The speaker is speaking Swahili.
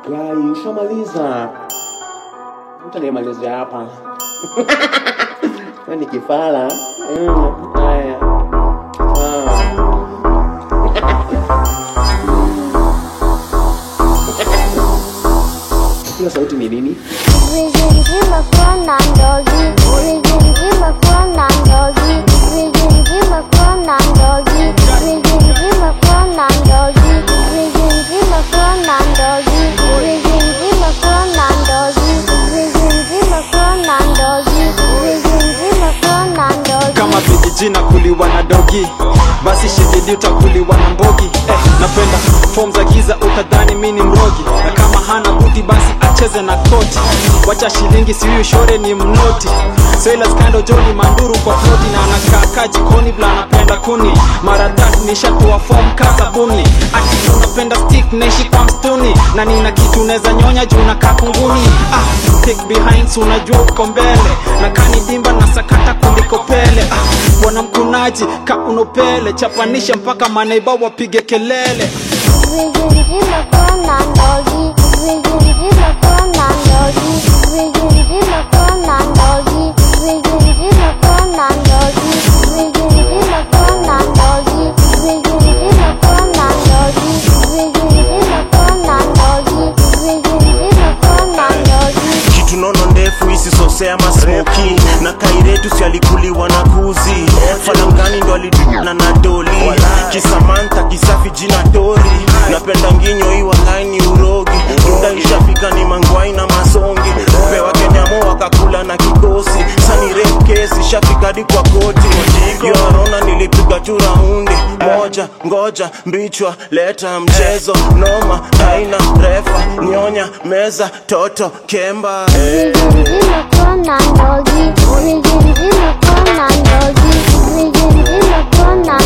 Gai, ushamaliza. Mtu anayemalizia hapa. Wewe ni kifala. Mm, haya. Ah. Hiyo sauti ni nini? Vijinjima kwa na ndogi, vijinjima kwa na ndogi, vijinjima kwa na ndogi, vijinjima kwa na ndogi, vijinjima kwa na ndogi, vijinjima kwa na ndogi, vijinjima kwa na ndogi, vijinjima kwa na ndogi. kama vijiji na kuliwa na dogi basi shigidi utakuliwa na mbogi eh, napenda fom za giza utadhani mi ni mrogi na kama hana buti basi acheze na koti wacha shilingi siuyu shore ni mnoti Sailors kando joni manduru kwa floti na anakaa jikoni vla anapenda kuni mara tatu nishatoa fom ka sabuni ati unapenda stick naishi kwa mstuni na nina kitu neza nyonya juu nakaa kunguni ah, pick behind so unajua uko mbele na kani dimba na sakata kuliko pele ah, bwana mkunaji ka unopele chapanisha mpaka maneiba wapige kelele Vijinjima kwa na ndogi, vijinjima kwa na ndogi, vijinjima kwa na ndogi, vijinjima kwa na ndogi, vijinjima kwa na ndogi, vijinjima kwa na ndogi, vijinjima kwa na ndogi, vijinjima kwa na ndogi. kitu nono ndefu isisosea masmoki na kairetu si alikuliwa na kuzi falangani ndo aliduna na doli kisamanta kisafi jina tori napenda nginyo iwa laini urogi dunda ishafika ni mangwai na masongi upewa kenyamo wakakula na kikosi sani kesi shafika hadi kwa koti yorona nilipiga tu raundi moja ngoja mbichwa leta mchezo noma haina refa nyonya meza toto kemba Vijinjima kwa na ndogi, vijinjima kwa na ndogi, vijinjima kwa na